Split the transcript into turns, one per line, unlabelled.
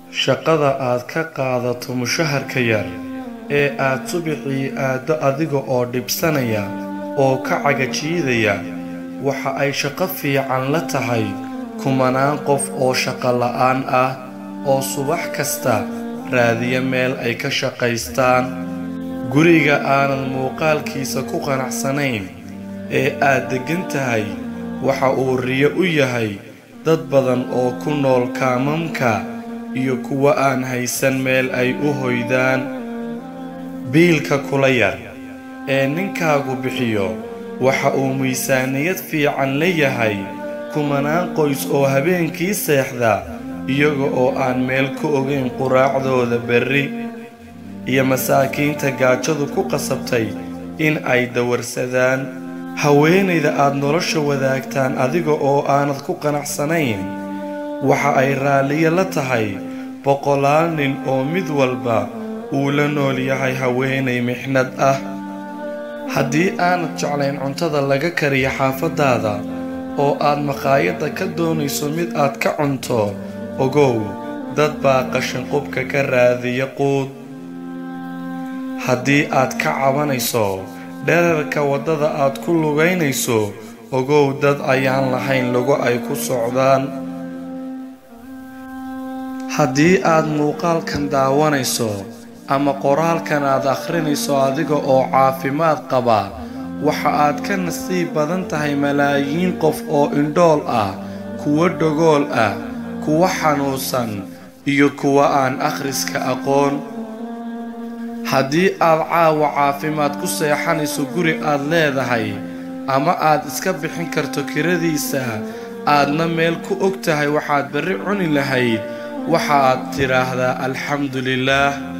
shaqada aad ka qaadato mushaharka yar ee aad subaxii aaddo adiga oo dhibsanaya oo ka cagajiidaya waxa ay shaqo fiican la tahay kumanaan qof oo shaqo la'aan ah oo subax kasta raadiya meel ay ka shaqaystaan guriga aanad muuqaalkiisa ku qanacsanayn ee aad deggan tahay waxa uu riyo u yahay dad badan oo ku nool kaamamka iyo kuwa aan haysan meel ay u hoydaan biilka kula yar ee ninkaagu bixiyo waxa uu miisaaniyad fiican leeyahay kumanaan qoys oo habeenkii seexda iyaga oo aan meel ku ogayn quraacdooda berri iyo masaakiinta gaajadu ku qasabtay in ay dawarsadaan haweenayda aad nolosha wadaagtaan adiga oo aanad ku qanacsanayn waxa ay raalliyo la tahay boqolaal nin oo mid walba uu la nool yahay haweenay mixnad ah haddii aanad jeclayn cuntada laga kariyo xaafaddaada oo aad maqaayadda ka doonayso mid aad ka cunto ogow dad baa qashinqubka ka raadiya quud haddii aad ka cabanayso dherarka waddada aad ku lugaynayso ogow dad ayaan lahayn lugo ay ku socdaan haddii aad muuqaalkan daawanayso ama qoraalkan aad akhrinayso adiga oo caafimaad qaba waxa aad ka nasiib badan tahay malaayiin qof oo indhool ah kuwo dhogool ah kuwa xanuunsan iyo kuwa aan akhriska aqoon haddii aad caawa caafimaad ku seexanayso guri aad leedahay ama aad iska bixin karto kiradiisa aadna meel ku og tahay waxaad berri cuni lahayd waxaad tidhaahdaa alxamdu lilaah